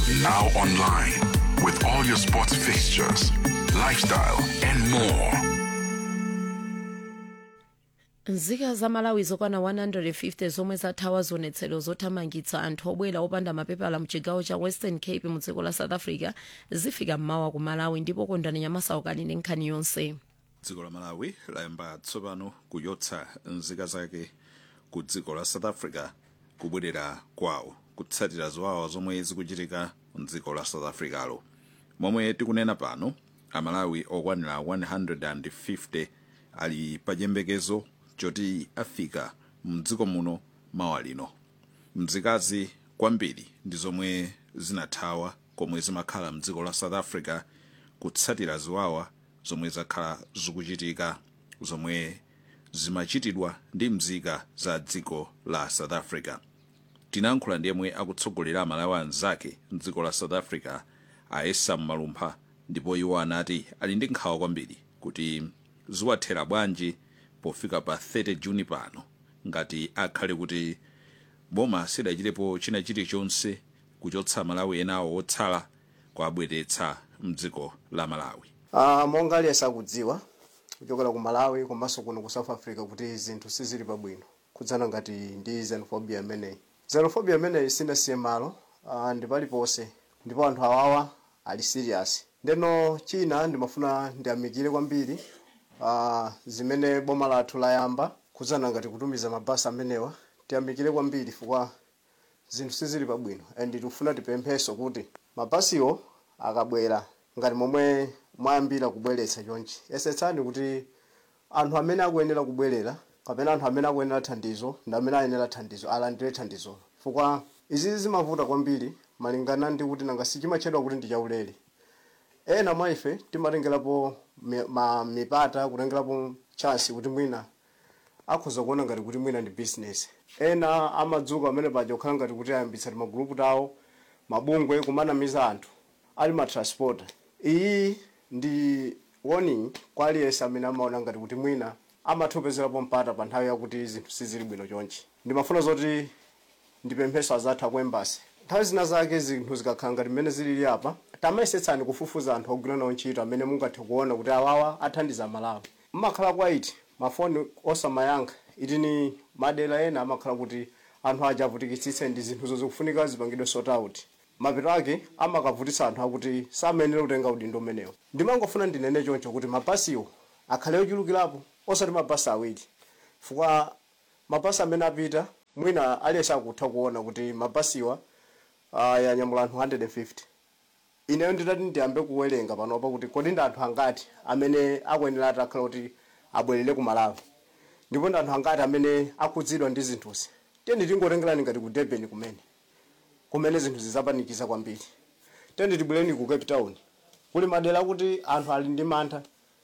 Now online with all your sports fixtures, lifestyle, and more. nzika za malawi zokwana 150 zomwe zathawa zionetsero zothamangitsa anthu obwera opanda mapepala mchigawo cha western cape mu dziko la south africa zifika mmawa ku malawi ndipo kondani nyamasauka ndi nkhani yonse dziko la malawi layamba tsopano kuchotsa nzika zake ku dziko la south africa kubwerera kwawo kutsatira ziwawa zomwe zikuchitika mdziko la south africalo momwe tikunena pano amalawi okwanira 150 ali pa chiyembekezo choti afika mdziko muno mawa lino mzikazi kwambiri ndi zomwe zinathawa komwe zimakhala mdziko la south africa kutsatira ziwawa zomwe zakhala zikuchitika zomwe zimachitidwa ndi mzika za dziko la south africa tinayankhula ndi yemwe akutsogolera amalawi anzake mdziko la south africa aesa mmalumpha ndipo iwo anati ali ndi nkhawa kwambiri kuti ziwathera bwanji pofika pa 30 juni pano ngati akhale kuti boma sidachitepo china chilichonse kuchotsa malawi enawo otsala kuabweretsa mdziko la malawi Uh, monga aliyense akudziwa kuchokera ku malawi komanso kuno ku south africa kuti zinthu sizili pabwino kudzana ngati ndi xenophobia imeneyi xenophobia imeneyi sinasiye malo uh, ndi paliponse ndipo anthu awawa ali serious ndeno china ndimafuna ndiyamikire kwambiri uh, zimene boma lathu layamba kudzana ngati kutumiza mabasi amenewa tiyamikire kwambiri chifukwa zinthu sizili pabwino and tikufuna tipempheso kuti mabasiwo akabwera ngati momwe mwayambira kubweretsa chonchi yesetsani kuti anthu amene akuyenera kubwerera kapena anthu amene akuyenera thandizo ndi amene ayenera thandizo alandire thandizo chifukwa izi zimavuta kwambiri malingana ndi kuti nanga sichimatchedwa kuti ndi chaulere ena mwa ife timatengerapo mi- ma- mipata kutengerapo chance kuti mwina akhoza kuona ngati kuti mwina ndi business ena amadzuka amene paja kukhala ngati kuti ayambitsa magulupu tawo mabungwe kumanamiza anthu ali matransport iyi ndi warning kwa aliyense amene amaona ngati kuti mwina amathopezerapo mpata pa nthawi yakuti zinthu sizili bwino chonchi ndimafuna zoti ndipempheso azatha ku embassy nthawi zina zake zinthu zikakhala ngati mmene zilili apa tamayesetsani kufufuza anthu ogwira nawo ntchito amene mungathe kuona kuti awawa athandiza malawi mmakhala kwaiti mafoni osamayankha iti ni madera ena amakhala kuti anthu aja avutikitsitse ndi zinthu zikufunika zipangidwe sort out mapeto ake amakavutitsa anthu akuti samayenera kutenga udindo umenewo ndimangofuna ndinene choncho kuti mabasiwo akhale ochulukirapo osati mabasi awiri chifukwa mabasi amene apita mwina aliyense akutha kuona kuti mabasiwa uh, yanyamula anthu 150 ineyo nditati ndiyambe kuwerenga panopa kuti kodi ndi anthu angati amene akuyenera ati akhala kuti abwerere ku malawi ndipo ndi anthu angati amene akhudzidwa ndi zinthuzi tiyeni tingotengerani ngati ku durban kumene kumene zinthu zizapanikiza kwambiri tiyeni tibwereni ku cape town kuli madera kuti anthu ali ndi mantha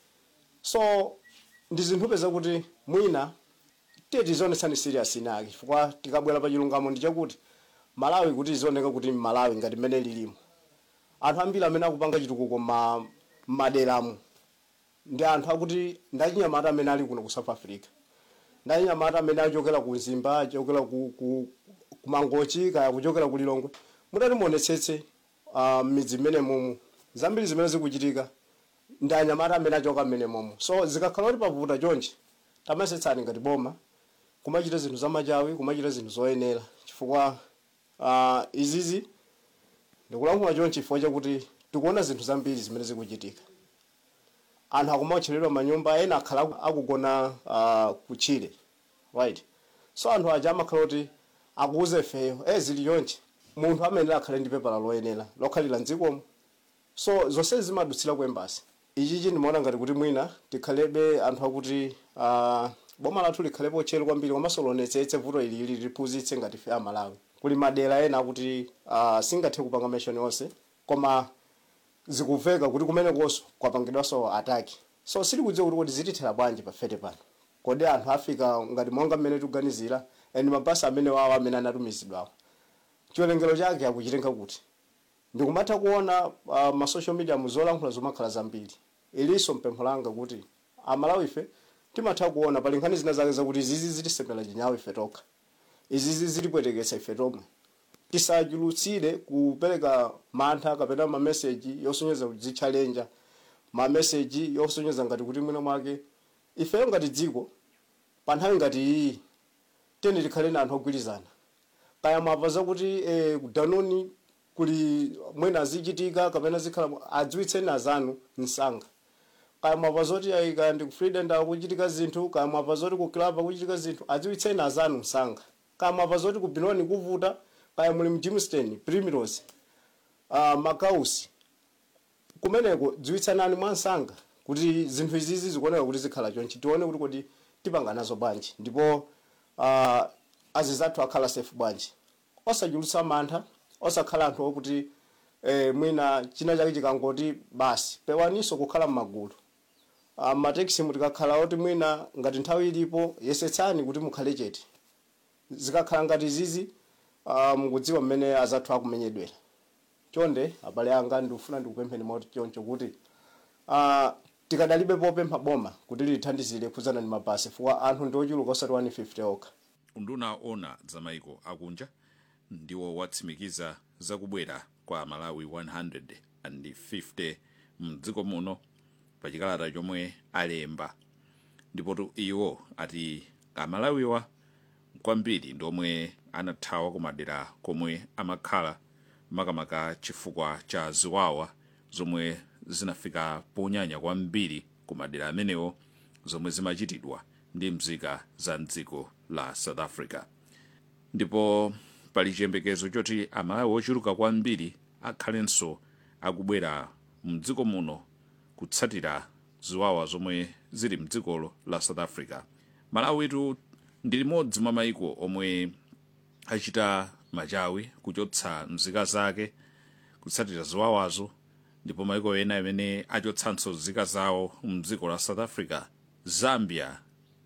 so ndi zinthu peza kuti mwina tiye tizionetsani serious inake chifukwa tikabwera pa chilungamo ndi chakuti malawi kuti zioneka kuti malawi ngati mmene lilimo anthu ambiri amene akupanga chitukuko ma maderamo ndi anthu akuti ndachinyamata amene ali kuno ku south africa ndachinyamata amene achokera ku zimba achokera ku, ku, ku mangochi kaya kuchokera ku lilongwe mutati muonetsetse uh, midzi mmene momo zambiri zimene zikuchitika ndi anyamata amene achoka mmene momo so zikakhala kuti pavuta chonchi tamayesetsani ngati boma kumachita zinthu zamachawi kumachita zinthu zoyenera chifukwa uh, izizi ndikulankhula chonchi chifukwa chakuti tikuona zinthu zambiri zimene zikuchitika anthu akumawotcheredwa manyumba ena akhala aku- akugona uh, kutchire right so anthu aja amakhala kuti akuuze feyo e zili chonchi munthu amenera akhale ndi pepala loyenera lokhalira mdzikomo so zonse zimadutsira ku embasi ichichi ndimaona ngati kuti mwina tikhalebe anthu akuti uh, boma lathu likhalepo tcheru kwambiri komanso lionetsetse vuto ilili liphunzitse ngati fe amalawi kuli madera ena akuti uh, singathe kupanga meshoni onse koma zikuveka kuti kumene konso kwapangidwanso ataki so sitikudziwa kuti kodi zitithera bwanji pafete pano kodi anthu afika ngati monga mmene tikuganizira and mabasi amene wawo amene anatumizidwawo chiwerengero chake akuchitenga kuti ndikumatha kuona uh, ma social media muzolankhula zomakhala zambiri ilinso mpempho langa kuti amalawi ife timatha kuona pali nkhani zina zake zakuti izizi zitisemera chinyawo ife tokha izizi zitipweteketsa ife tomwe tisachulutsire kupereka mantha kapena mameseji yosonyeza kudzitchalenja mameseji yosonyeza ngati kuti mwina mwake ifeyo ngati dziko pa nthawi ngati iyi tiyeni tikhale na anthu ogwirizana kaya mwamva zakuti eh, kudanoni kuli mwina azichitika kapena zikhala adziwitseni azanu msanga kaya mwamva zoti ayika ndi ku freedom kuchitika zinthu kaya mwamva zoti ku club kuchitika zinthu adziwitseni azanu msanga kaya mwamva zoti ku binoni kuvuta kaya muli mu Jamestown primrose uh, makausi kumeneko dziwitsanani mwansanga kuti zinthu izizi zikuoneka kuti zikhala chonchi tione kuti kodi tipanga nazo bwanji ndipo uh, azizathu akhala safe bwanji osachulutsa mantha osakhala anthu okuti eh, mwina china chake chikangoti basi pewaniso kukhala m'magulu uh, matekisi mutikakhala oti mwina ngati nthawi ilipo yesetsani kuti mukhale chete zikakhala ngati zizi uh, mukudziwa mmene azathu akumenyedwera chonde abale anga ndikufuna ndikupempheni moti choncho kuti uh, tikadalibe popempha boma kuti lithandizire khudzana ndi mabasi fuwa anthu ndi ochuluka osati 150 okha unduna ona za maiko akunja ndiwo watsimikiza zakubwera kwa malawi 150 mdziko muno pa chikalata chomwe alemba ndipo iwo ati amalawiwa kwambiri ndomwe anathawa kumadera komwe amakhala makamaka chifukwa cha ziwawa zomwe zinafika ponyanya kwambiri kumadera amenewo zomwe zimachitidwa ndi mzika za mdziko la south africa ndipo pali chiyembekezo choti amalawi ochuluka kwambiri akhalenso akubwera mdziko muno kutsatira ziwawa zomwe zili mdzikolo la south africa malawitu ndi limodzi mwa maiko omwe achita machawi kuchotsa mzika zake kutsatira ziwawazo ndipo maiko ena amene achotsanso nzika zawo mdziko la south africa zambia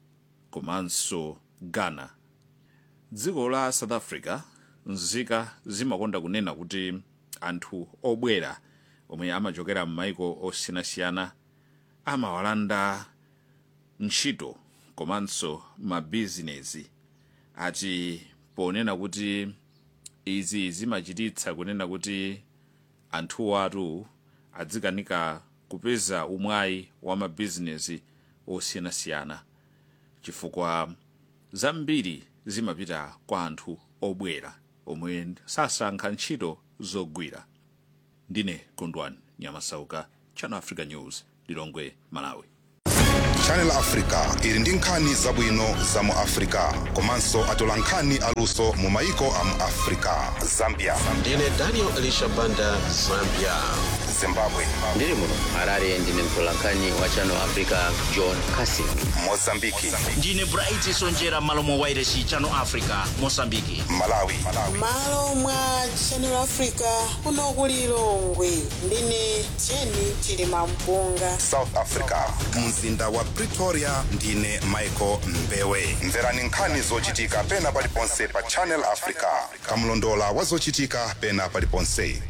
komanso ghana dziko la south africa nzika zimakonda kunena kuti anthu obwera omwe amachokera m'maiko osiyanasiyana amawalanda ntchito komanso mabizinesi ati ponena kuti izi zimachititsa kunena kuti anthuwo atu adzikanika kupeza umwayi wa mabizinesi osiyanasiyana chifukwa zambiri zimapita kwa anthu obwera omwe sasankha ntchito zogwira ndine kondwani nyamasauka channel africa news lilongwe malawi channel africa ili ndi nkhani zabwino za mu africa komanso atola nkhani aluso mu maiko a mu africa zambia ndine daniel elisha banda zambia zimbabwe ndiri muno harare ndine mtolankhani wa channel africa john casin mozambiki ndine bright sonjera malo mwa wairesi channel africa mosambiki malawi malo mwa channel africa kuno ku lilongwe ndine jeni chilima mpunga south africa mzinda wa pretoria ndine michael mbewe mverani nkhani zochitika pena paliponse pa channel africa kamlondola wa zochitika pena paliponse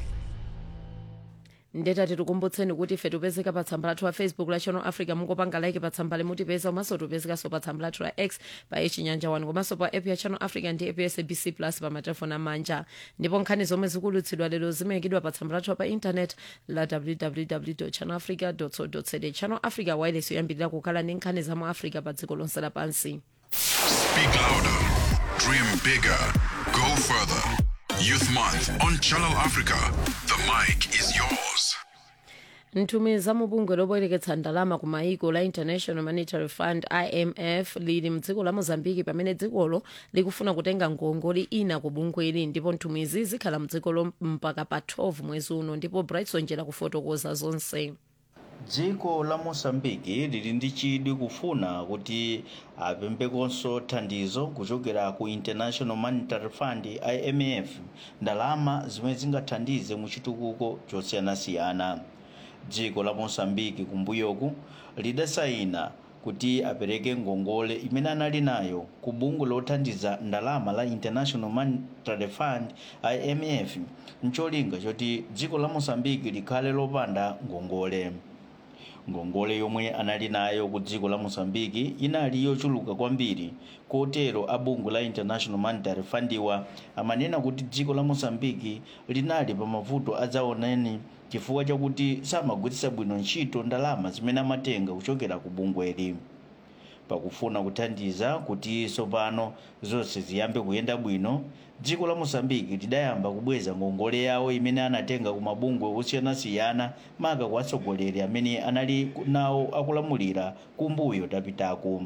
ndeta tikukumbutseni kuti ife tipezeka pa tsamba lathu la facebook la channel africa mungopanga like pa tsamba limutipeza komanso tipezekanso pa tsamba lathu la x pa echinyanja 1 komanso pa app ya channel africa ndi app ya sabc plus pa matelefoni amanja ndipo nkhani zomwe zikulutsidwa lero zimayikidwa pa tsamba lathu pa intanet la www channel africa co za channel africa wireless yoyambirira kukhala ndi nkhani za mu africa pa dziko lonse lapansi Speak louder. Dream bigger. Go further. Youth Month on Channel Africa. The mic is yours. nthumwi za mubungwe lobwereketsa ndalama ku maiko la international monetary fund imf lili mdziko la mozambiki pamene dzikolo likufuna kutenga ngongole ina ku bungweli ndipo nthumwizi zikhala mdzikolo mpaka pa 12 mwezi uno ndipo brightson njera kufotokoza zonse dziko la mosambiki lili ndi chidwi kufuna kuti apembekonso thandizo kuchokera ku international monetary fund imf ndalama zimene zingathandize mu chitukuko chosiyanasiyana dziko la mosambiki kumbuyoku lidasayina kuti apereke ngongole imene anali nayo ku bungwe lothandiza ndalama la international monetary fund imf mcholinga choti dziko la mosambiki likhale lopanda ngongole ngongole yomwe anali nayo ku dziko la mosambiki inali yochuluka kwambiri kotero abungwe la international monetary fundiwa amanena kuti dziko la mosambiki linali pa mavuto adzaoneni chifukwa chakuti samagwiritsa bwino ntchito ndalama zimene amatenga kuchokera ku bungweli pakufuna kuthandiza kuti tsopano zonse ziyambe kuyenda bwino dziko la mosambiki lidayamba kubweza ngongole yawo imene anatenga ku mabungwe osiyanasiyana maka kwa atsogoleri amene anali nawo akulamulira kumbuyo tapitaku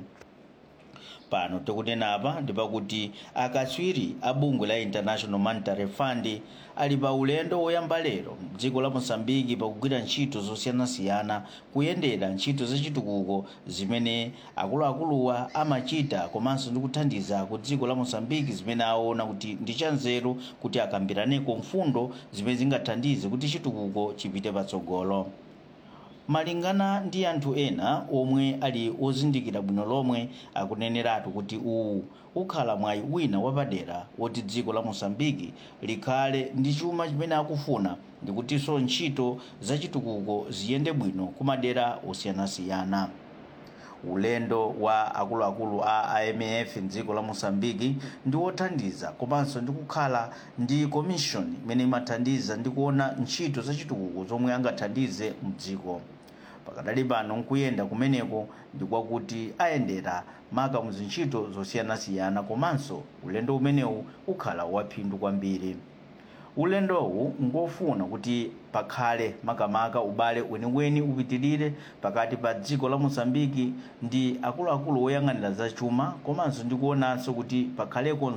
pano tikunenapa ndipakuti akatswiri a bungwe la international monetary fund ali pa ulendo woyamba lero mdziko la mosambiki pakugwira ntchito zosiyanasiyana kuyendera ntchito zachitukuko zimene akuluakuluwa amachita komanso ndi kuthandiza ku dziko la mosambiki zimene aona kuti ndi chanzeru kuti akambiraneko mfundo zimene zingathandize kuti chitukuko chipite patsogolo malingana ndi anthu ena omwe ali ozindikira bwino lomwe akuneneratu kuti uwu ukhala mwayi wina wapadera woti dziko la mosambiki likhale ndi chuma chimene akufuna ndikutinso ntchito zachitukuko ziyende bwino kumadera osiyanasiyana ulendo wa akuluakulu a imf mdziko la mosambiki ndi wothandiza komanso ndi kukhala ndi commission imene imathandiza ndi kuona ntchito zachitukuko zomwe angathandize mdziko pakadali pano nkuyenda kumeneko ndi kwakuti ayendera maka muzintchito zosiyanasiyana komanso ulendo umenewu ukhala waphindu kwambiri ulendowu ngofuna kuti pakhale makamaka ubale weniweni upitirire pakati pa dziko la mosambiki ndi akuluakulu oyang'anira zachuma komanso ndi kuonanso kuti pakhaleko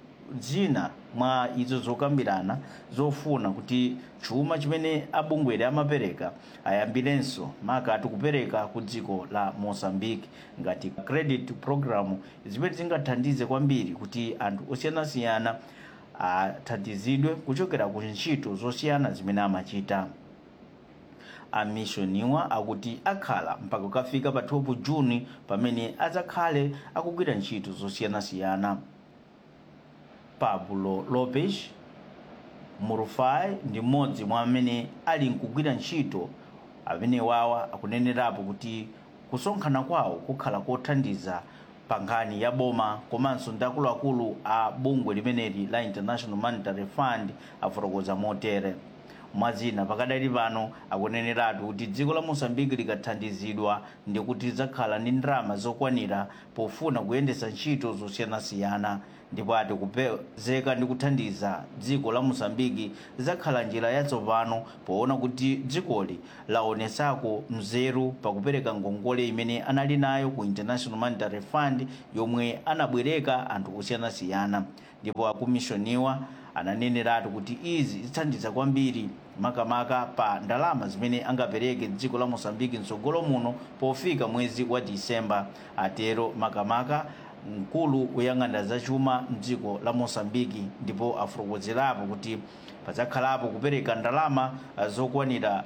zina mwa izo zokambirana zofuna kuti chuma chimene abungwere amapereka ayambirenso maka tikupereka ku dziko la mozambique ngati credit program zimene zingathandize kwambiri kuti anthu osiyanasiyana athandizidwe kuchokera ku ntchito zosiyana zimene amachita amishoniwa akuti akhala mpaka kukafika pa 12 juni pamene adzakhale akugwira ntchito zosiyanasiyana pablo lopes murufai ndi mmodzi mwa amene ali nkugwira ntchito amene wawa akunenerapo kuti kusonkhana kwawo kukhala kothandiza pa nkhani ya boma komanso ndi akuluakulu a bungwe limeneli la international monetary fund afotokoza motere mwazina pakadali pano akuneneratu kuti dziko la mosambiki likathandizidwa ndi kuti lidzakhala ndi ndalama zokwanira pofuna kuyendetsa ntchito zosiyanasiyana ndipo ati kupezeka ndi kuthandiza dziko la mosambiki lidzakhala njira yatsopano poona kuti dzikoli laonetsako mzeru pakupereka ngongole imene anali nayo ku international monetary fund yomwe anabwereka anthu osiyanasiyana ndipo akumishoniwa ananeneratu kuti izi zithandiza kwambiri makamaka pa ndalama zimene angapereke dziko la mosambiki mtsogolo muno pofika mwezi wa disemba atero makamaka mkulu woyang'anira zachuma mdziko la mosambiki ndipo afotokozerapo kuti padzakhalapo kupereka ndalama zokwanira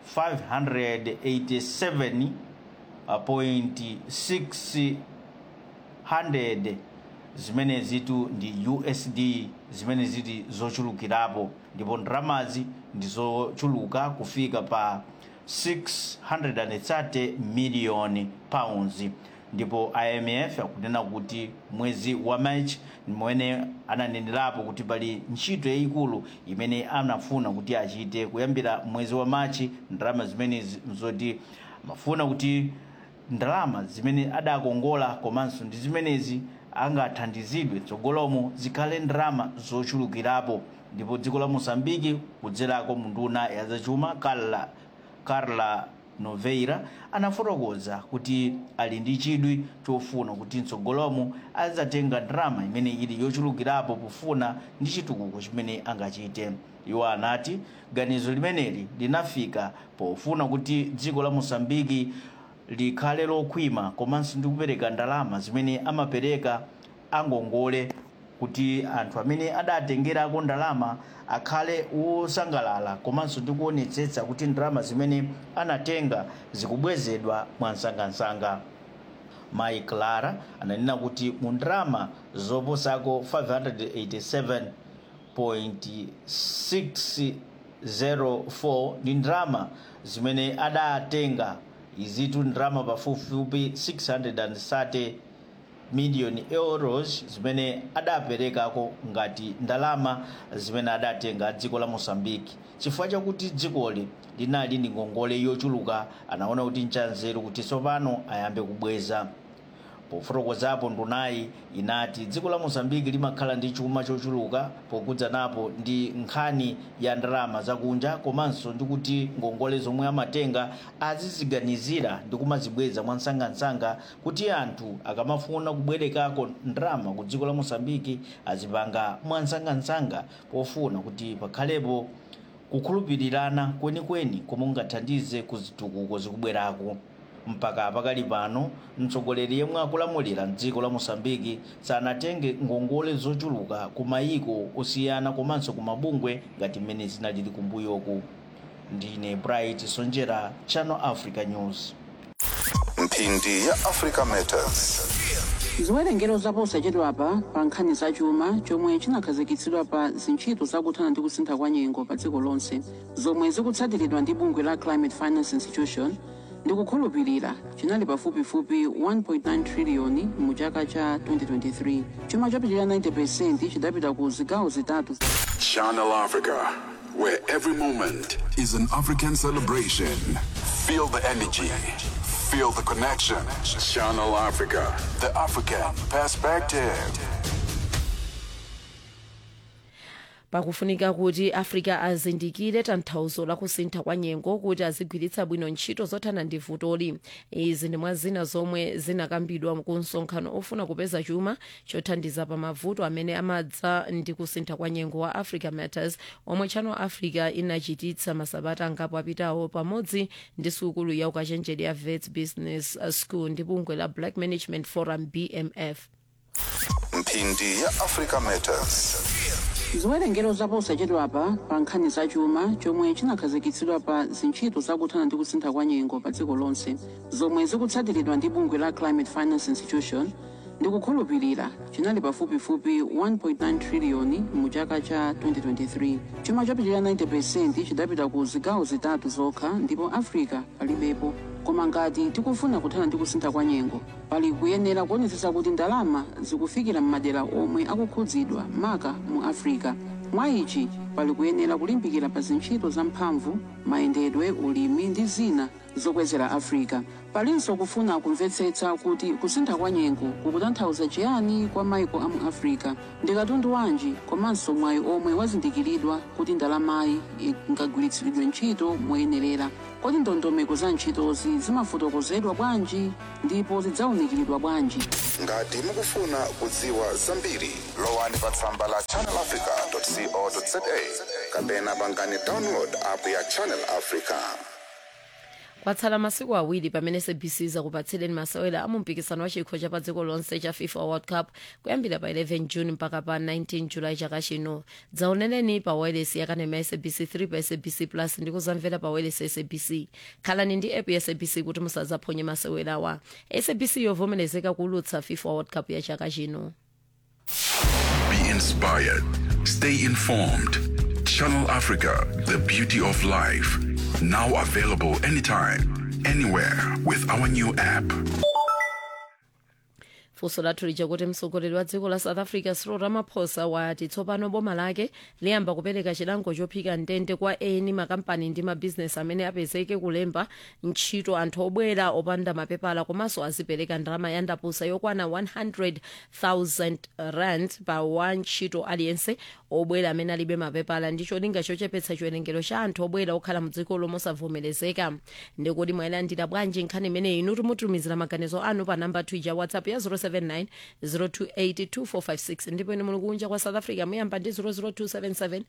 587.600 zimene zitu ndi usd zimene ziti zochulukirapo ndipo ndalamazi ndi zochuluka kufika pa 630 miliyoni pounds ndipo imf akunena kuti mwezi wa march mmene ananenerapo kuti pali ntchito yayikulu imene anafuna kuti achite kuyambira mwezi wa machi ndalama zimene zoti amafuna kuti ndalama zimene adakongola komanso ndi zimenezi angathandizidwe tsogolomo zikhale ndalama zochulukirapo ndipo dziko la mosambiki kudzerako munduna ya zachuma carla, carla noveira anafotokoza kuti ali ndi chidwi chofuna kuti mtsogolomo adzatenga ndalama imene ili yochulukirapo pofuna ndi chitukuko chimene angachite iwo anati ganizo limeneli linafika pofuna kuti dziko la mosambiki likhale lokhwima komanso ndi kupereka ndalama zimene amapereka angongole kuti anthu amene adatengerako ndalama akhale wosangalala komanso ndi kuonetsetsa kuti ndalama zimene anatenga zikubwezedwa mwansangansanga mai clara ananena kuti mu ndalama zoposako 587.604 ndi ndalama zimene adatenga izitu ndalama pafupifupi 630 miliyoni euros zimene adaperekako ngati ndalama zimene adatenga dziko la mosambiki chifukwa chakuti dzikoli linali ndi ngongole yochuluka anaona kuti nchanzeru kuti tsopano ayambe kubweza pofotokozapo ndunayi inati dziko la mozambiki limakhala ndi chuma chochuluka pokudza napo ndi nkhani ya ndalama zakunja komanso ndi kuti ngongole zomwe amatenga aziziganizira ndi kumazibweza mwansangansanga kuti anthu akamafuna kubwerekako ndalama ku dziko la mozambiki azipanga mwansangansanga pofuna kuti pakhalepo kukhulupirirana kwenikweni komwe kungathandize ku zitukuko zikubwerako mpaka pakali pano mtsogoleri yemwe akulamulira mdziko la mosambiki sanatenge ngongole zochuluka ku mayiko osiyana komanso ku mabungwe ngati mmene zinalili kumbuyoku ndine bright sonjera channel africa news mphindi ya africa matters ziwerengero zaposachedwapa pa nkhani zachuma chomwe chinakhazikitsidwa pa zintchito zakuthana ndi kusintha kwa nyengo pa dziko lonse zomwe zikutsatiridwa ndi bungwe la climate finance institution ndikukhulupirira chinali pafupifupi 1.9 triliyoni mu chaka cha 2023 chuma chopitirira 90 chidapita ku zigawo zitatu Channel Africa, where every moment is an African celebration. Feel the energy, feel the connection. Channel Africa, the African perspective. pakufunika kuti africa azindikire tanthauzo la kusintha kwa nyengo kuti azigwiritsa bwino ntchito zothana ndi vutoli izi ndi mwa zina zomwe zinakambidwa ku msonkhano ofuna kupeza chuma chothandiza pa mavuto amene amadza ndi kusintha kwa nyengo wa africa matters omwe channel africa inachititsa masabata angapo apitawo pamodzi ndi sukulu ya ukachenjede ya vets business school ndi bungwe la black management forum bmf mphindi ya africa matters ziwerengero zaposachedwapa pa nkhani zachuma chomwe chinakhazikitsidwa pa zintchito zakuthana ndi kusintha kwa nyengo pa dziko lonse zomwe zikutsatiridwa ndi bungwe la climate finance institution ndikukhulupirira chinali pafupifupi 1.9 triliyoni mu chaka cha 2023 chuma chopitirira 90 chidapita ku zigawo zitatu zokha ndipo africa palibepo koma ngati tikufuna kuthana ndi kusintha kwa nyengo pali kuyenera kuonetsetsa kuti ndalama zikufikira m'madera omwe akukhudzidwa maka mu africa mwa ichi pali kuyenera kulimbikira pa zintchito zamphamvu mayendedwe ulimi ndi zina zokwezera africa palinso kufuna kumvetsetsa kuti kusintha kwa nyengo kukutanthauza chiyani kwa maiko a mu africa ndi katundu wanji komanso mwayi omwe wazindikiridwa kuti ndalamayi ingagwiritsidwe ntchito moyenerera kodi ndondomeko za ntchitozi zimafotokozedwa bwanji ndipo zidzawunikiridwa bwanji ngati mukufuna kudziwa zambiri lowani pa tsamba la channelafrica.co.za kapena pangani download app ya channel africa kwatsala masiku awiri pamene sabc zakupatsileni masewera a mumpikisano wa chikho cha pa dziko lonse cha fifa world cup kuyambira pa 11 june mpaka pa 19 julayi chaka chino dzaoneneni pa wireless yakanema ya sabc 3 pa sabc plus ndi kuzamvera pa wireless ya sabc khalani ndi app ya sabc kuti musadzaphonye masewerawa sabc yovomerezeka kuulutsa fifa world cup ya chaka chino Be inspired. Stay informed. Channel Africa, the beauty of life. Now available anytime, anywhere with our new app. funso lathu lija kuti mtsogoleri wa dziko la south africa cyril ramaphosa wati tsopano boma lake liyamba kupereka chilango chophika ndende kwa eni makampani ndi mabhizinesi amene apezeke kulemba ntchito anthu obwera opanda mapepala komanso azipereka ndalama ya ndapusa yokwana 100,000 rand pa wa ntchito aliyense obwera amene alibe mapepala ndi cholinga chochepetsa chiwerengero cha anthu obwera okhala mdziko lomwe osavomerezeka ndikuti mwayilandira bwanji nkhani imeneyi inu timutumizira maganizo anu pa namba twija whatsapp ya 079 028 ndipo ine muli kunja kwa south africa muyamba ndi 00277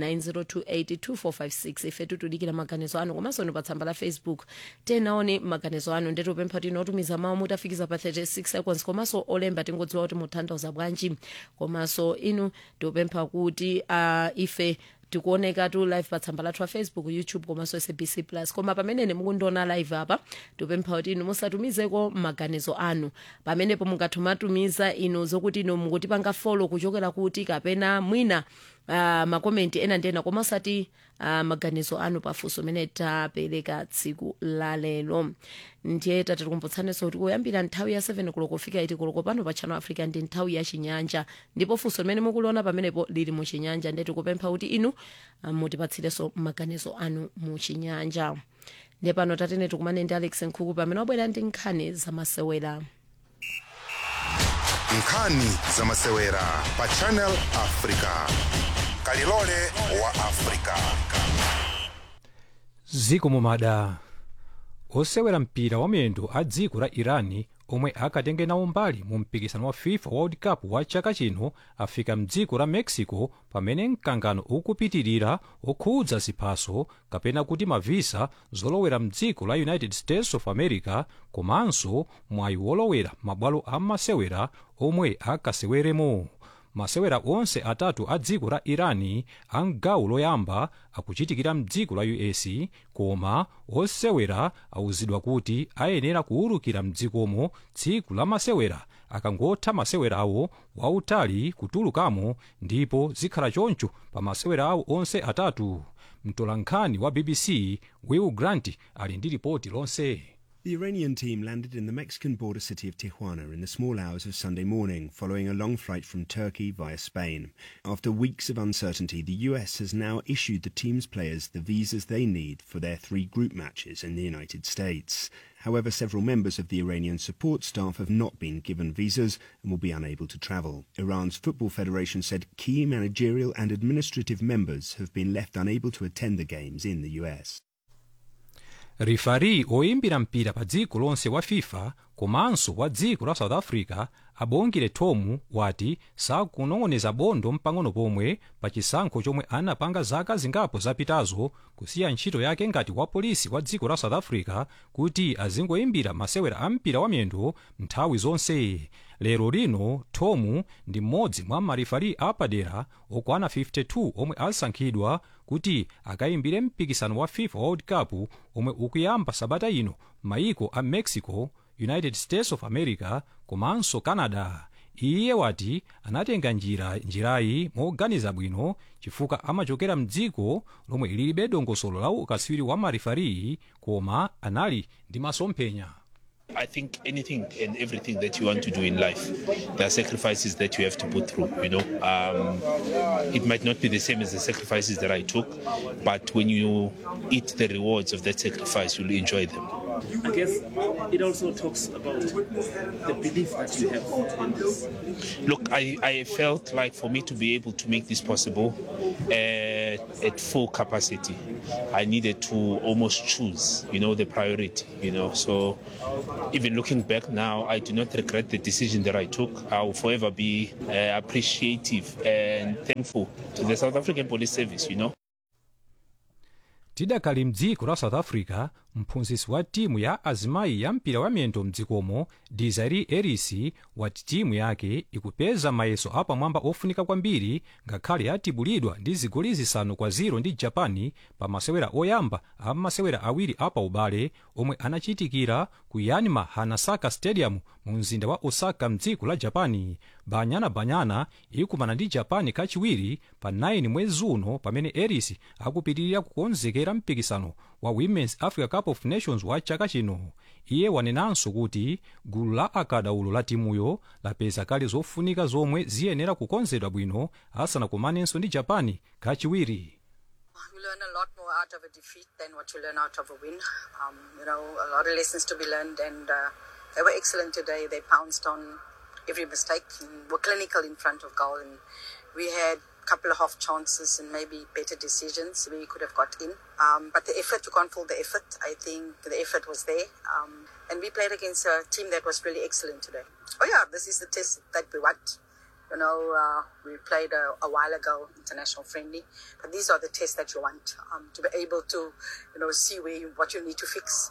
9028 ife tutudikira maganizo anu komanso ni pa tsamba la facebook tenaone maganizo anu ndetu pempha tino otumiza mawu mutafikiza pa 36 seconds komanso olemba tingodziwa kuti mutanthauza bwanji komanso inu tikupempha kuti uh, ife tikuoneka tu live pa tsamba lathu la facebook youtube komanso sabc plus koma pamene mukundiona live apa tipempha kuti inu musatumizeko maganizo anu pamenepo mungathumatumiza inu zokuti inu mukutipanga follow kuchokera kuti kapena mwina uh, makomenti ena ndi ena koma osati uh, maganizo anu pafunso amene tapereka tsiku lalero ndiye tatikumbutsanenso kuti kuyambira nthawi ya 7 koloko kufika 8 koloko pano pa channel africa ndi nthawi ya chinyanja ndipo funso limene mukuliona pamenepo lili mu chinyanja ndiye tikupempha kuti inu uh, mutipatsirenso maganizo anu mu chinyanja ndiye pano tatene tikumane ndi alex nkhuku pamene wabwera ndi nkhani zamasewera nkhani zamasewera pa channel africa kalilole wa africa ziko mumada osewera mpira wamiyendo a dziko la irani omwe akatenge nawo mbali mu mpikisano wa fifa world cup wa chaka chino afika mdziko la mexico pamene mkangano ukupitirira okhudza ziphaso kapena kuti mavisa zolowera mdziko la united states of america komanso mwayi wolowera mabwalo a masewera omwe akaseweremo masewera onse atatu a dziko la irani a mgawo loyamba akuchitikira mdziko la us koma osewera awuzidwa kuti ayenera kuwulukira mdzikomo tsiku la masewera akangotha masewera awo wautali kutulukamo ndipo zikhala choncho pa masewera awo onse atatu mtolankhani wa bbc will grant ali ndi ripoti lonse The Iranian team landed in the Mexican border city of Tijuana in the small hours of Sunday morning, following a long flight from Turkey via Spain. After weeks of uncertainty, the US has now issued the team's players the visas they need for their three group matches in the United States. However, several members of the Iranian support staff have not been given visas and will be unable to travel. Iran's Football Federation said key managerial and administrative members have been left unable to attend the games in the US. rifari oyimbira mpira pa dziko lonse wa fifa komanso wa dziko la south africa abongere tomu wati sakunong'oneza bondo mpang'ono pomwe pa chisankho chomwe anapanga zaka zingapo zapitazo kusiya ntchito yake ngati wa polisi wa dziko la south africa kuti azingoyimbira masewera a mpira wa miyendo nthawi zonse lero lino tomu ndi mmodzi mwa marifari apadera okwana 52 omwe asankhidwa kuti akayimbire mpikisano wa fifa world cup omwe ukuyamba sabata ino maiko a mexico united states of america komanso canada iye wati anatenga njira njirayi moganiza bwino chifukwa amachokera mdziko lomwe lilibe dongosolo la ukaswiri wa marifari koma anali ndi masomphenya I think anything and everything that you want to do in life, there are sacrifices that you have to put through. You know, um, it might not be the same as the sacrifices that I took, but when you eat the rewards of that sacrifice, you'll enjoy them. I guess it also talks about the belief that you have in this. Look, I, I felt like for me to be able to make this possible uh, at full capacity, I needed to almost choose, you know, the priority, you know. So even looking back now, I do not regret the decision that I took. I will forever be uh, appreciative and thankful to the South African Police Service, you know. tidakali mdziko la south africa mphunzitsi wa timu ya azimayi ya mpira wa miyendo mdzikomo desiree ellis wati timu yake ikupeza mayeso apamwamba ofunika kwambiri ngakhale yatibulidwa ndi zigoli zisanu kwa 0 ndi japan pa masewera oyamba a masewera awiri apa ubale omwe anachitikira ku yanmar hanasaka stadium mu mzinda wa osaka mdziko la japan banyana banyana ikumana ndi japan kachiwiri pa 9 mwezi uno pamene ellis akupitirira kukonzekera mpikisano wa women's africa cup of nations wa chaka chino iye wanenanso kuti gulu la akadaulo la timuyo lapeza kale zofunika zomwe ziyenera kukonzedwa bwino asanakumanenso ndi japan kachiwiri You learn a lot more out of a defeat than what you learn out of a win. Um, you know, a lot of lessons to be learned, and uh, they were excellent today. They pounced on every mistake and were clinical in front of goal. And we had a couple of half chances and maybe better decisions we could have got in. Um, but the effort, you can't fault the effort. I think the effort was there. Um, and we played against a team that was really excellent today. Oh, yeah, this is the test that we want. You know, uh, we played a, a while ago, international friendly, but these are the tests that you want um, to be able to, you know, see where you, what you need to fix.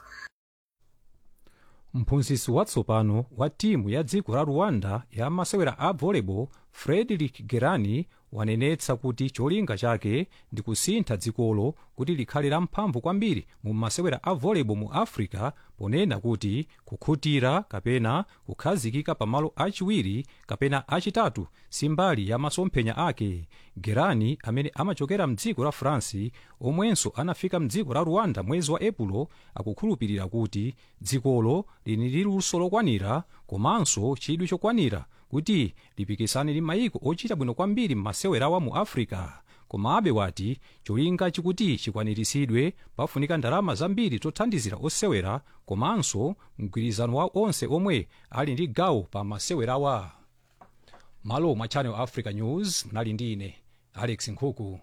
mphunzitsi watsopano wa timu ya dziko la rwanda ya masewera a volleyball frederick gerani wanenetsa kuti cholinga chake ndi kusintha dzikolo kuti likhale lamphamvu kwambiri mu masewera a volleyball mu africa ponena kuti kukhutira kapena kukhazikika pamalo achiwiri kapena achitatu simbali ya masomphenya ake gerani amene amachokera mdziko la france omwenso anafika mdziko la rwanda mwezi wa epulo akukhulupirira kuti dzikolo lili ndi luso lokwanira komanso chidwi chokwanira kuti lipikisane ndi mayiko ochita bwino kwambiri m'masewerawa mu africa komabe wati cholinga chikuti chikwaniritsidwe pafunika ndalama zambiri zothandizira osewera komanso mgwirizano wa onse omwe ali ndi gawo pa masewerawa malo mwa channel africa news mnali ndi ine alex nkhuku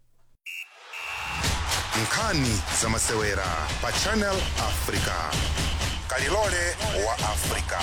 nkhani za masewera pa channel africa kalilole wa africa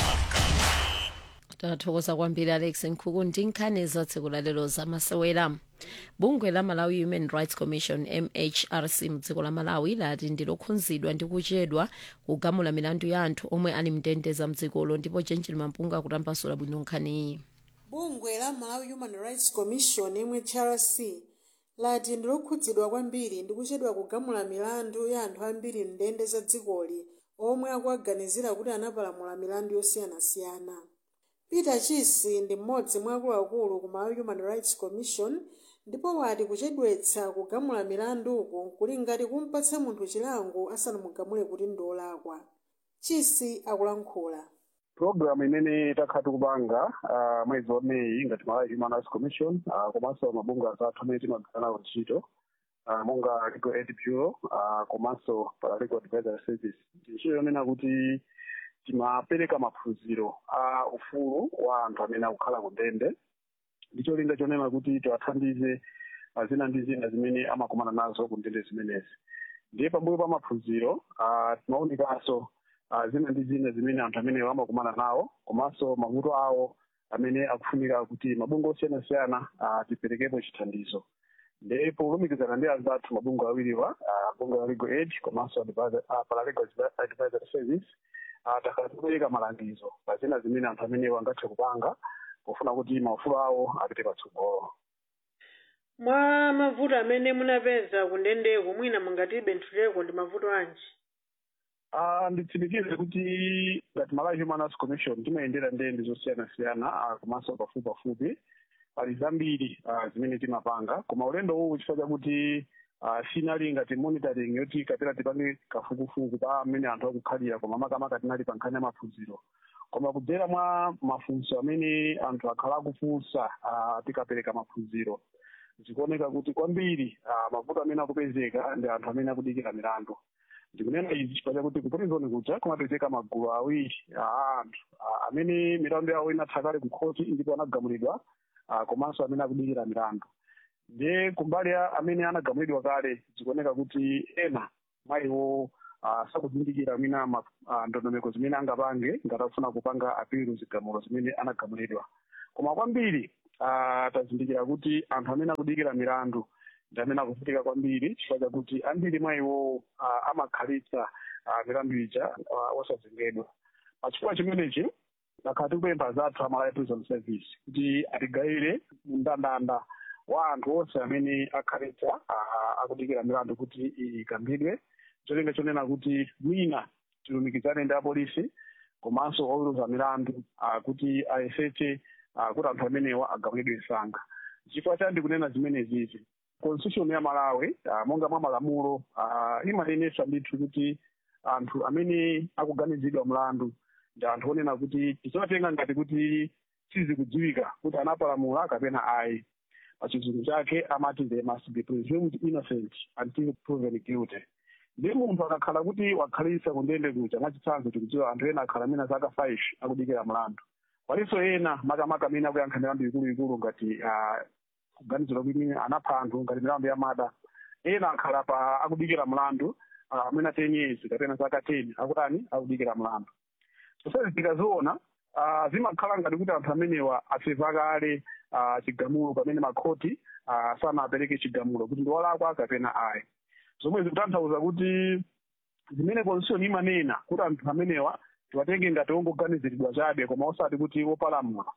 tathokoza kwambiri alex nkhuku ndi nkhani za tsiku lalero za masewera bungwe la malawi human rights commission mhrc mdziko la malawi lati ndilokhudzidwa ndi kuchedwa kugamula milandu ya anthu omwe ali mndende za mdzikolo ndipo chenjeri mampunga akutambasula bwino nkhaniyi bungwe la malawi human rights commission mhrc lati ndilokhudzidwa kwambiri ndi kuchedwa kugamula milandu ya anthu ambiri mndende za dzikoli omwe akuaganizira kuti anapalamula milandu yosiyanasiyana peter chisi ndi mmodzi mwa akuluakulu ku malawi human rights commission ndipo wati kuchedwetsa kugamula milanduku kuli ngati kumpatsa munthu chilango asanamugamule kuti ndi olakwa chisi akulankhula programu imene takhala tikupanga uh, mwezi wa meyi ngati malawi human rights commission uh, komanso mabungwe atatu amene timagwira nawo ntchito uh, monga legal aid bureau uh, komanso paralegal advisory service ntchito yonena kuti timapereka maphunziro a ufulu wa anthu amene akukhala ku ndende ndi cholinga chonena kuti tiwathandize uh, zina ndi zina zimene amakumana nazo ku ndende zimenezi ndiye pambuyo pa maphunziro uh, timaonekanso uh, zina ndi zina zimene anthu amenewo amakumana nawo komanso mavuto awo amene akufunika kuti mabungwe osiyanasiyana uh, tiperekepo chithandizo ndipo kulumikizana ndi anzathu mabungwe awiriwa uh, bungwe la legal aid komanso advisor- uh, paralegal advisory service uh, takhala tikupereka malangizo pa zina zimene anthu amenewo angathe kupanga pofuna kuti maufulu awo apite patsogolo mwa mavuto amene munapeza kundendeko mwina mungatibe ntchuleko ndi mavuto anji Ah, nditsimikize kuti ngati malawi human rights commission timayendera ndende zosiyanasiyana ah, komanso pafupi pafupi pali zambiri ah, zimene timapanga koma ulendo uwu chifukwa chakuti ah, sinali ngati monitoring yoti kapena tipange kafukufuku pa amene anthu akukhalira koma makamaka tinali pa nkhani ya maphunziro koma kudzera mwa mafunso amene anthu akhala akufunsa ah, tikapereka maphunziro zikuoneka kuti kwambiri ah, mavuto amene akupezeka ndi anthu amene akudikira milandu ndikunena izi chifukwa chakuti kupatizoni kuja kumapezeka magulu awiri a anthu a- amene milandu yawo inatha kale ku khoti ndipo anagamulidwa ah, komanso amene akudikira milandu ndiye kumbali ya amene anagamulidwa kale zikuoneka kuti ena mwa iwo ah, sakuzindikira mwina ma- ah, ndondomeko zimene angapange ngati akufuna kupanga apilu zigamulo zimene anagamulidwa koma kwambiri ah, tazindikira kuti anthu amene akudikira milandu ndi amene akuvutika kwambiri chifukwa chakuti ambiri mwa iwo ah, amakhalitsa ah, milandu ija ah, osazengedwa pachifukwa chimenechi takhala tikupempha zathu amalawi prison service kuti atigayire mndandanda wa anthu onse amene akhalitsa ah, akudikira milandu kuti ikambidwe cholinga chonena kuti mwina tilumikizane ndi apolisi komanso oweruza milandu ah, kuti ayesetse ah, kuti anthu amenewa agamulidwe msanga chifukwa chani ndikunena zimenezizi constitution ya malawi ah, monga mwa malamulo ah, imanenesa ndithu kuti anthu amene akuganizidwa mlandu ndi anthu onena kuti tisawatenga ngati kuti sizikudziwika kuti anapalamula kapena ayi pachizungu chake amati they must be presumed innocent until proven guilty ndi munthu akakhala kuti wakhalitsa kundende kuja mwachitsanzo tikudziwa anthu ena akhala mina zaka 5 akudikira mlandu palinso ena makamaka amene akuyankha milandu ikuluikulu ngati ah, kuganizira kuti anapha anthu ngati milandu ya mada ena akhala pa akudikira mlandu ah, amene a 10 years kapena zaka 10 akutani akudikira mlandu zonsezi tikaziona ah, zimakhala ngati kuti anthu amenewa asefa kale ah, chigamulo pamene makhoti ah, sanapereke chigamulo kuti ndi walakwa kapena ayi zomwe zikutanthauza kuti zimene constitution imanena kuti anthu amenewa tiwatenge ngati ongoganiziridwa chabe koma osati kuti wopalamula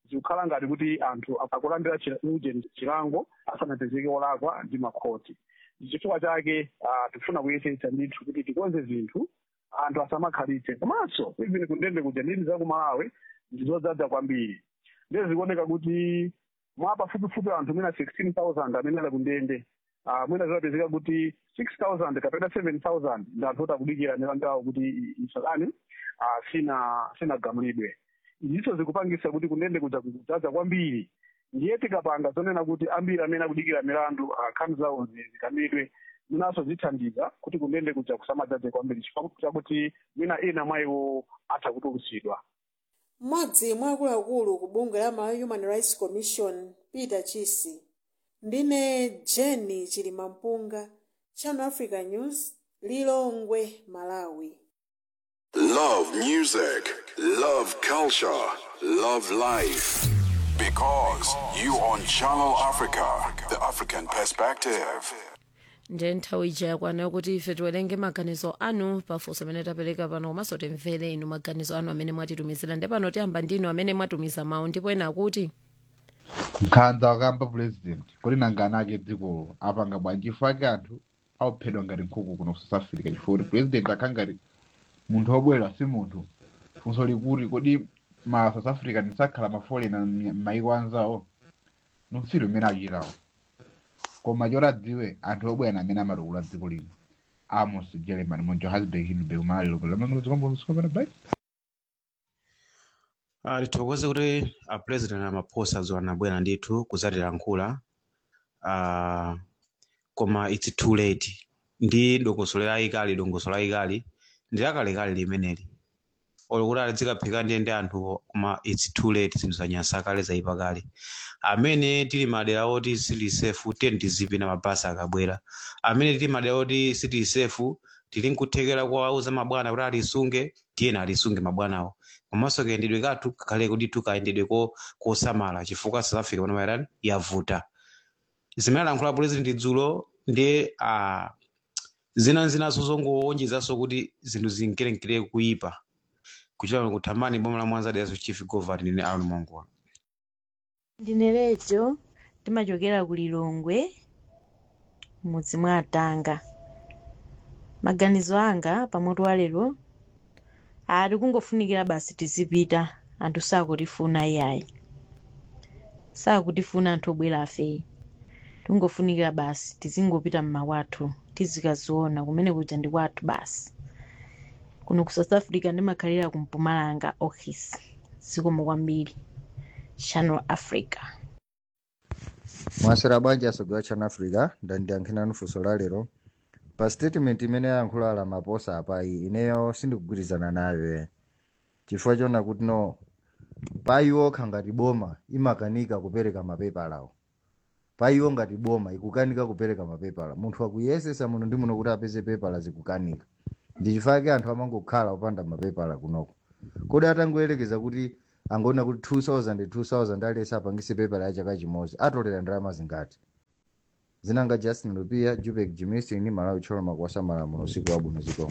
zikukhala ngati kuti anthu akulandira chila- uje chilango asanapezeke olakwa ndi makhoti chifukwa chake ah, tikufuna kuyesetsa ndithu kuti tikonze zinthu anthu asamakhalitse komanso even kundende kuja ndini za ku malawi ndizodzaza kwambiri ndiye zikuoneka kuti mwa pafupifupi anthu mwina 16000 amene ali kundende ah, mwina zimapezeka kuti 6000 kapena 7000 ndi anthu oti akudikira milandu yawo kuti i- isalani ah, sina sinagamulidwe izinso zikupangisa kuti kundende kuja kudzaza kwambiri ndiye tikapanga zonena kuti ambiri amene akudikira milandu ah, nkhani zawo zi- zikamidwe mwinanso zithandiza kuti kundende kuja kusamadzaze kwambiri chifukwa chakuti mwina ena mwa iwo atha kutulusidwa mmodzi mwa akuluakulu ku bungwe la malawi human rights commission peter chisi ndine jenny chilimampunga channel africa news lilongwe malawi Love music, love culture, love life. Because you on Channel Africa, the African perspective. ndiye nthawi ija yakwana kuti ife tiwerenge maganizo anu pafunso amene tapereka pano komanso timvere inu maganizo anu amene mwatitumizira ndi pano tiyamba ndinu amene mwatumiza mawu ndipo ena akuti nkhanza wakamba president kuti nangana ake dzikolo apanga bwanji chifukwa ake anthu auphedwa ngati nkhuku kuno ku south africa chifukwa kuti president akha ngati munthu obwera si munthu funso likuti kodi ma south africa ndisakhala mafolena m'mayiko anzawo nufiro imene achitawo koma choradziwe anthu obwera amene amatukula dziko lino amos german mu johannesburg hindenburg malilo lamangolozikombosikopana bai Ah, tithokoze kuti a president amaphosa zo anabwera ndithu kudzatilankhula ah, koma its too late ndi dongosolo layikali dongosolo layikali ndi lakalekale limeneli olo kuti alizikaphika ndiye ndi anthu koma its too late zinthu zanyasa kale zayipa kale amene tili madera oti sili sefu tiye tizipina mabasi akabwera amene tili madera oti sili sefu tili nkuthekera kuwauza mabwana kuti alisunge tiyena alisunge mabwanawo komanso kayendedwe kathu kakhale kuti tukayendedwe ko kosamala chifukwa south africa pano mairani yavuta zimene alankhula president dzulo ndi ah, zina zinaso zongowonjezanso kuti zinthu zinkerenkere kuyipa kuchita kuthamani boma la mwanza daso chief governor ndine aron mongola ndine lejo timachokera ku lilongwe mudzi mwa atanga maganizo anga pamutu wa lero ati kungofunikira basi tizipita anthu sakutifuna iyayi sakutifuna anthu obwera afeyi tingofunikira basi tizingopita mmawathu tizikaziona kumene kuja ndi kwathu basi kuno ku south africa ndimakhalira ku mpumalanga office zikomo kwambiri channel africa mwasera bwanji asogera channel africa ndandiyankhirani funso la lero pa statement imene yayankhula ala maposa apayi ineyo sindikugwirizana nayo chifukwa chona kuti no payiwo okha ngati boma imakanika kupereka mapepala awo payiwo ngati boma ikukanika kupereka mapepala munthu akuyesesa muno ndi muno kuti apeze pepala zikukanika ndi chifukwa anthu amangokhala opanda mapepala kunoko kodi atangoyerekeza kuti angoona kuti 2000 2000 aliyese apangise pepala ya chaka chimodzi atolera ndalama zingati zinanga justin lupia jupek jimistin malawi choloma kuwasa malamulo usiku wabwino zikomo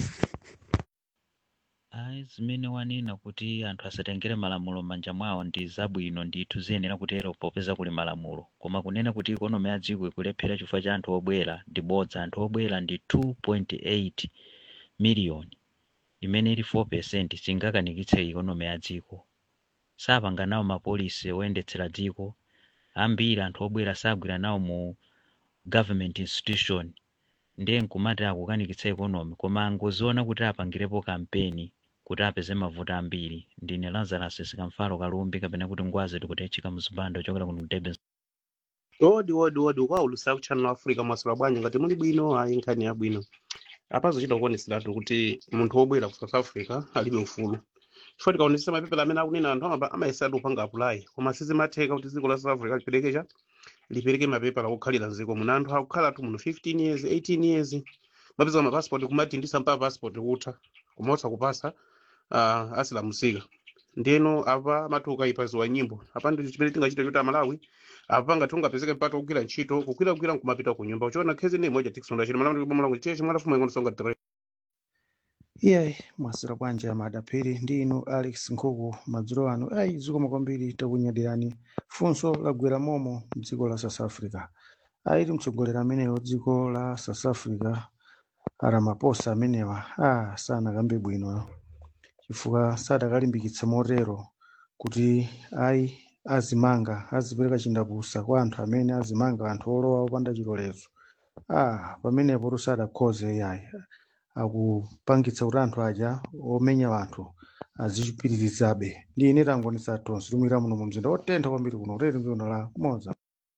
ayi zimene wanena kuti anthu asatengere malamulo m'manja mwawo ndi zabwino ndithu ziyenera kutero popeza kuli malamulo koma kunena kuti ikonomi ya dziko ikulephera chifukwa cha anthu obwera ndi bodza anthu obwera ndi 2.8 miliyoni imene ili 4 percent singakanikitse ikonomi ya dziko sapanga nawo mapolisi oyendetsera dziko ambiri anthu obwera sagwira nawo mu government institution ndiye nkumati akukanikitsa ikonomi koma angoziona kuti apangirepo kampeni kuti apeze mavuto ambiri ndine lazarus sikamfalo kalumbi kapena kuti ngwazi tikutechika mzipando chokera kuno ku durban odi odi odi ukwaulusa ku channel africa mwasula bwanji ngati muli bwino ayi nkhani yabwino apazochita kuoneseratu kuti munthu wobwera ku south africa alibe ufulu chifukwa tikaonesa mapepala amene akunena anthu amaba- amayesatu kupanga apulayi koma sizimatheka kuti dziko la south africa liperekecha lipereke mapepala okhalira mdziko muno anthu akukhalatu muno 15 years 18 years mapeza mapassport kumati ndisamba passport kutha koma osakupasa uh, asilamusika ndeno apa matuka ipaziwa nyimbo apa ndi chimene tingachita choti amalawi apanga tungapezeke mpata kugwira ntchito kugwiragwira nkumapita ku nyumba uchiona khezi ne moja tikusonda chino malamulo bomola kuti cheche mwala fuma ingonsonga tere iye mwasira bwanji amadapiri ndi inu alex nkhuku madzulo ano ayi zikomo kwambiri takunyadirani funso lagwera momo mdziko la south africa ayiti mtsogoleri amenewo dziko la south africa aramaposa amenewa a sanakambe bwino chifukwa sadakalimbikitsa motero kuti ayi azimanga azipereka chindapusa kwa anthu amene azimanga anthu olowa opanda chilolezo ah pamenepo tusadakhoze yayi akupangitsa kuti anthu aja omenya anthu azichipitirizabe ndi ine tangonisa tonse tumira muno mu mzinda otentha kwambiri kuno kutete mzina la kumoza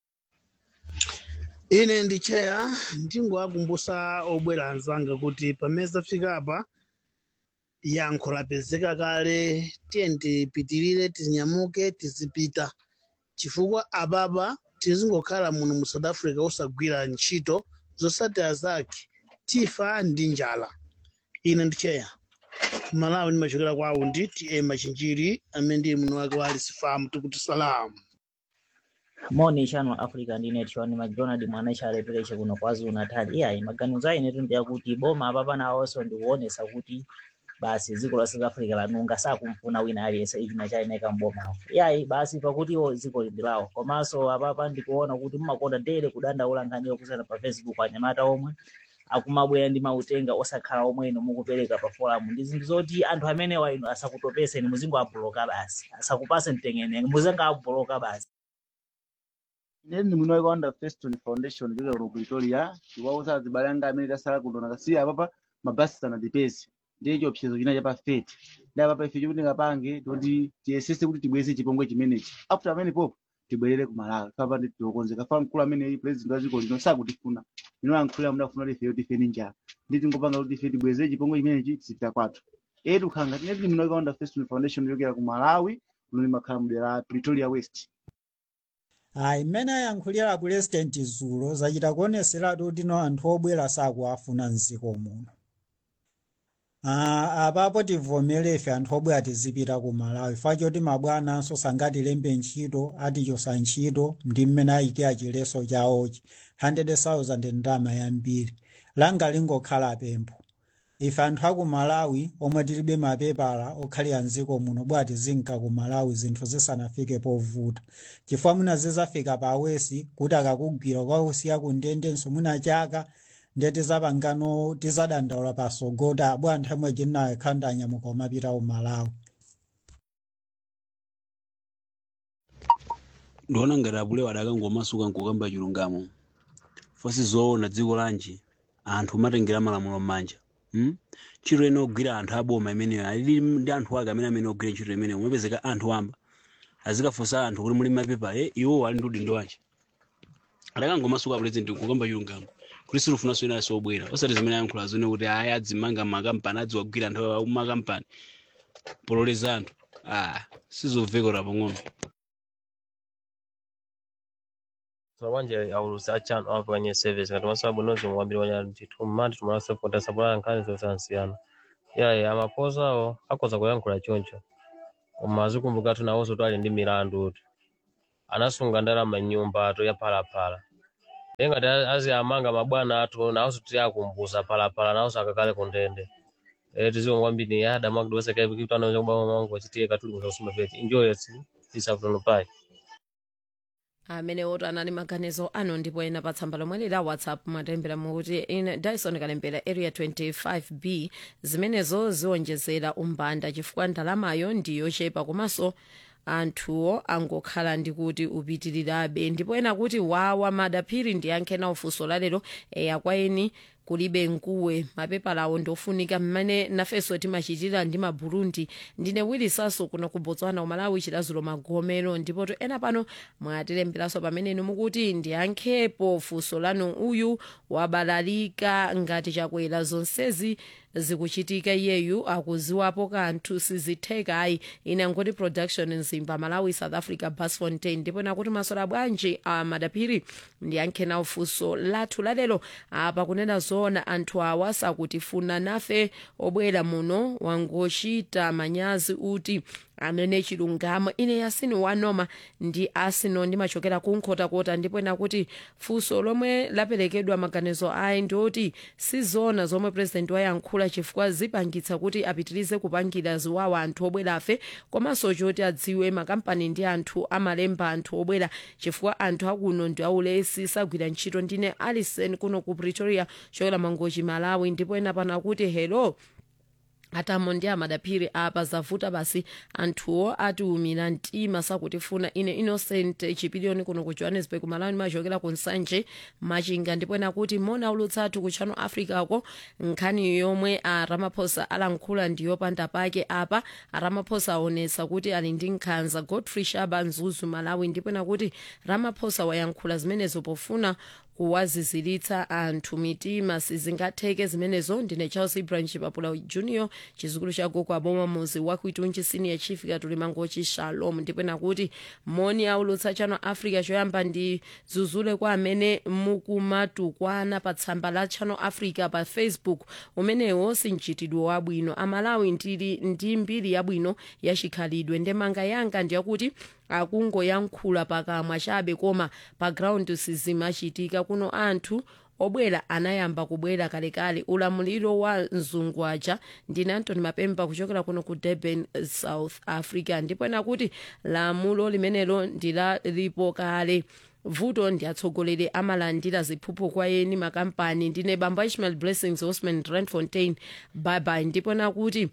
ine ndi cheya ndingowakumbusa obwera anzanga kuti pamene zafika apa yankho lapezeka kale tiye tipitirire tinyamuke tizipita chifukwa apapa tizingokhala muno mu south africa osagwira ntchito zosatira zake tifa ndi njala ine ndi cheya malawi ndimachokera kwa aundi ta machinjiri amene ndiye muno wake wa alisifamu tikuti salamu moni chano africa ndine tiwani macdonald mwana chalepereche kuno kwazulu natal iyayi maganizo ayinetu ndi akuti boma apapa nawonso ndikuonesa kuti basi dziko la south africa lanunga sakumfuna wina aliyense ichina chayeneka mbomawo iyayi basi pakutiwo dziko lindilawo komanso apapa ndikuona kuti mmakonda ndere kudandaula nkhaniyo kusana pa facebook anyamata omwe akumabwera ndi mautenga osakhala omwe ino mukupereka pa forum ndi zinthu zoti anthu amenewa ino asakutopeseni muzingo abloka basi asakupase mtengene muzingo abloka basi Ine ndi mwini wake wanda Feston Foundation kuchokera ku Pretoria chiwauza azibale anga amene tasala kuno nakasiya apapa mabasi sanatipeze ndiye chiopsezo china cha pa fete ndi apapa ife chikuti ngapange toti tiyesese kuti tibweze chipongwe chimenechi after amene popo tibwerere ku Malawi papa ndi tiokonzeka fa mkulu amene president wa dziko lino sakutifuna ino yankhulira mudafuna kuti ifeyo tife ni njala ndi tingopanga kuti ife tibweze chipongwe chimenechi tisipita kwathu etu khanga tine tili mwini wake wanda Feston Foundation kuchokera ku Malawi kuno limakhala mdera la Pretoria West ayi mmene ayankhulira pulezidenti zulo zachita kuoneseratu kuti no anthu obwera sakuafuna mdziko muno Ah, apapo tivomere ife anthu obwera tizipita ku malawi fachoti mabwananso sangatilembe ntchito atichosa ntchito ndi mmene ayikira chileso chawochi 100,000 ndalama yambiri langa lingokhala pempho ife anthu aku malawi omwe tilibe mapepala okhalira mdziko muno bwa tizinka ku malawi zinthu zisanafike povuta chifukwa mwina zizafika pa awesi kuti akakugwira kwakusiya ku ndendenso mwina chaka ndiye tizapangano tizadandaula pasogota bwa anthu amwe chinnayo khanda anyamuka umapita ku malawi ndiona ngati apulewa adakangomasuka nkukamba chilungamo fosi zoona dziko lanji anthu umatengera malamulo m'manja hmm? ntchito ine ogwira anthu aboma imeneyo alili ndi anthu ake amene amene ogwira ntchito imeneyo umapezeka anthu amba azikafunsa anthu kuti muli mapepa e iwo ali ndi udindo wanji adakangomasuka president kukamba chilungamo kuti silufunanso ina sobwera osati zimene ayankhula zone kuti aya adzimanga makampani adziwagwira anthu amakampani pololeza anthu ah sizovekera pang'ono wanje aulusi achano apo kwenye service ngati masabu nozi mwambiri wanya ndithu mmati tumala support sabula nkhani zosansiyana yaye amaposa awo akhoza kuyankhula choncho koma azikumbuka tu nawonso twali ndi milandu uti anasunga ndalama nyumba ato ya phalaphala ndiye ngati azi amanga mabwana athu nawonso tili akumbusa phalaphala nawonso akakale ku ndende eh tiziwo kwambiri yada makudwesa kai kitano cha baba wangu achitie katuli kusoma pete enjoy it isafutono pai amene oto anali maganizo ano ndipo ena pa tsamba lomwe lila whatsapp mwatembera mukuti ine dyson kalembera area 25b zimenezo ziwonjezera umbanda chifukwa ndalamayo ndiyochepa komanso anthuwo angokhala ndi kuti upitirirabe ndipo ena kuti wawa madaphiri ndiyankhe nawo funso lalero eya kwa eni kulibe nkuwe mapepala awo ndofunika mmene nafenso timachitira ndi maburundi ndine wilisaso kuno ku botswana umalawi chilazulo magomero ndipo to ena pano mwatilemberanso pamene inu mukuti ndiyankhepo funso lanu uyu wabalalika ngati chakwera zonsezi zikuchitika iyeyu akuziwapo kanthu sizitheka ayi ine angoti production mzimba malawi south africa bas fontain ndipo nakuti masola bwanji a madaphiri ndiyankhe nawo funso lathu lalero apa kunena zoona anthu awa sakutifuna nafe obwera muno wangochita manyazi uti amene chilungamo ine yasini wanoma ndi asino ndimachokera kunkhotakota ndipo ena kuti funso lomwe laperekedwa maganizo ayi ndioti sizona zomwe purezidenti wayankhula chifukwa zipangitsa kuti apitirize kupangira ziwawa anthu obwerafe komanso choti adziwe makampani ndi anthu amalemba anthu obwera chifukwa anthu akuno ndi aulesi sagwira ntchito ndine alison kuno ku pretoria chokera mangochi malawi ndipo ena pano akuti hello atamo ndi amadaphiri apa zavuta basi anthuwo atiumira mtima sakutifuna ine innocent chipiliyoni kuno ku johannesburg malawi machokera ku nsanje machinga ndipo ena kuti mona ulutsathu ku channel africa ko nkhani yomwe a ramaphosa alankhula ndiyopanda pake apa a ramaphosa aonetsa kuti ali ndi nkhanza godfrey shaba mzuzu malawi ndipo ena kuti ramaphosa wayankhula zimenezo pofuna kuwaziziritsa anthu mitima sizingatheke zimenezo ndine charles ibrahim chipapula junior chizukulu cha gogo aboma muzi wakuitunji senior chief katuli mangochi shalom ndipo nakuti moni aulutsa channel africa choyamba ndi zuzule kwa amene mukumatukwana pa tsamba la channel africa pa facebook umenewo si mchitidwe wabwino amalawi ndili ndi mbiri yabwino yachikhalidwe ndemanga yanga ndiyakuti akungoyankhula pakamwa chabe koma pa ground sizimachitika kuno anthu obwera anayamba kubwera kalekale ulamuliro wa mzungwaja ndine antony mapemba kuchokera kuno ku durban south africa ndipo nakuti lamulo limenelo ndilalipo kale vuto ndi atsogoleri amalandira ziphuphu kwa eni makampani ndine bamba ishmael blessings osman randfontein bye ndipo nakuti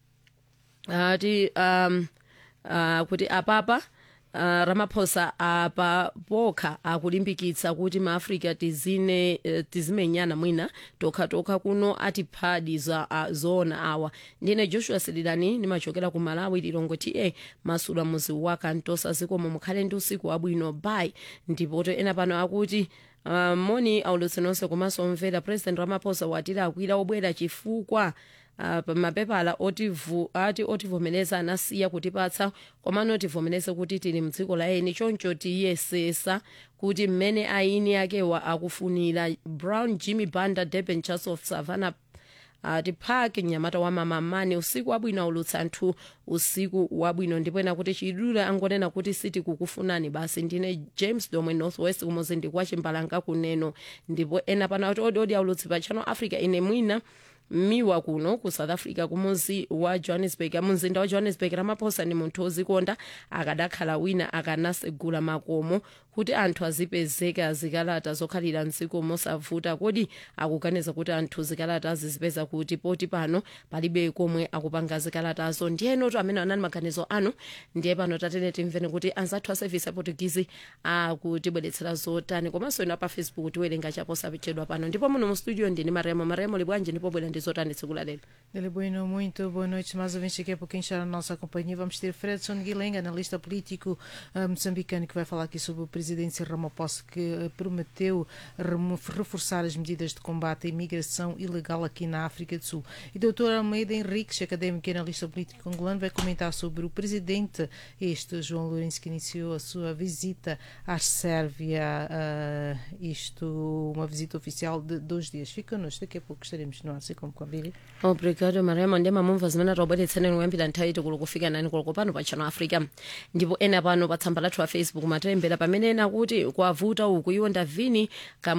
ati um, uh, kuti apapa Uh, ramaphosa apa pokha akulimbikitsa kuti maafrika tizine uh, tizimenyana mwina tokhatokha kuno atiphadi za uh, zoona awa ndine joshua sililani ndimachokera ku malawi lilongo ta masula muzi wa kantosa zikomo mukhale ndi usiku wabwino bai ndipoto ena pano akuti uh, moni aulutsi nonse komanso omvera president ramaphosa watiri akwira obwera chifukwa uh, mapepala otivu, ati otivomereza anasiya kutipatsa komano tivomereze kuti tili mdziko la eni choncho tiyesesa kuti mmene aini akewa akufunira brown jimmy banda durban church of savannah ati uh, park mnyamata wa mamamani usiku wabwino aulutsa anthu usiku wabwino ndipo ena kuti chidule angonena kuti siti kukufunani basi ndine james domwe northwest kumuzi ndi kwa chimbalanga kuneno ndipo ena pana kuti odiodi aulutsi pa channel africa ine mwina miwa kuno ku south africa kumuzi wa johannesburg mumzinda wa johannesburg ramaphosa ni munthu ozikonda akadakhala wina akanasegula makomo kuti anthu azipezeka zikalata zokhalira mdziko mosavuta kodi akuganiza kuti anthu zikalata azizipeza kuti poti pano palibe komwe akupanga zikalatazo ndiyenotu amene anali maganizo anu ndiye pano tatene timveni kuti anzathu a service aportugizi akutibweretsera zotani komanso ino pa facebook tiwerenga chaposapechedwa pano ndipo muno mu studio ndini mariamo mariamo libwanji ndipo bwera ndi zotani tsiku la lero Dele Bueno, muito boa noite. Mais ouvintes daqui a pouquinho está na nossa companhia. Vamos ter Fredson Guilherme, analista político eh, moçambicano, que vai falar aqui sobre o presidente Cyril Ramaphosa, que eh, prometeu remo- reforçar as medidas de combate à imigração ilegal aqui na África do Sul. E doutor Almeida Henriques, académico e analista político angolano, vai comentar sobre o presidente, este João Lourenço, que iniciou a sua visita à Sérvia, eh, isto, uma visita oficial de dois dias. Fica connosco, daqui a pouco estaremos no ar, assim como convite. obrigado mariamo ndi mamumva zimene taubweretseneni kuyambira nthawi tikulu kufika nani kulo pano pa channel africa ndipo ena pano pa tsamba lathu la facebook matilembera pamene ena kuti kwavuta uku iwo ndavini kam